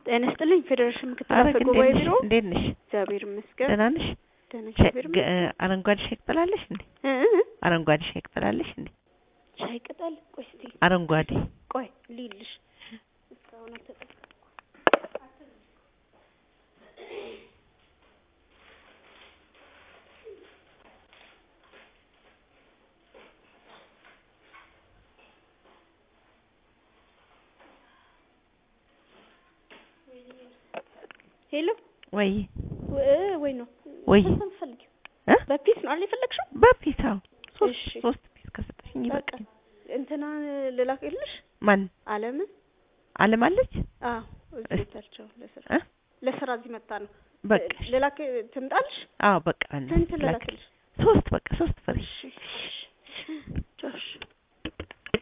ጤና ይስጥልኝ ፌዴሬሽን ምክትል ኧረ አፈ ግን ጉባኤ እንዴት ቢሮ ነሽ? እንዴት ነሽ? እግዚአብሔር ይመስገን ደህና ነሽ? ደህና ሻይ- እግዚአብሔር ገ- ይመስገን አረንጓዴ ሻይ ቅጠላለሽ እንዴ? እ እ እ አረንጓዴ ሻይ ቅጠላለሽ እንዴ? ሻይ ቅጠል ቆይ እስቲ አረንጓዴ ቆይ ልይልሽ እስካሁን አልተጠ ሄሎ ወይ እ ወይ ነው ወይ ስንት ነው የምትፈልጊው? እ በፒስ ነው አይደል የፈለግሽው? በፒስ አዎ ሶስት እሺ። ሶስት ፒስ ከሰጠሽኝ በቃ ይበቃል። እንትና ልላክልሽ ማን አለምን አለም አለች? አዎ እዚህ እስ- ቤታቸው ለስራ እ ለስራ እዚህ መጣ ነው በቃ ልላክ ትምጣልሽ አዎ በቃ ስንት ላክ ልላክልሽ ሶስት በቃ ሶስት ፍሬ እሺ እሺ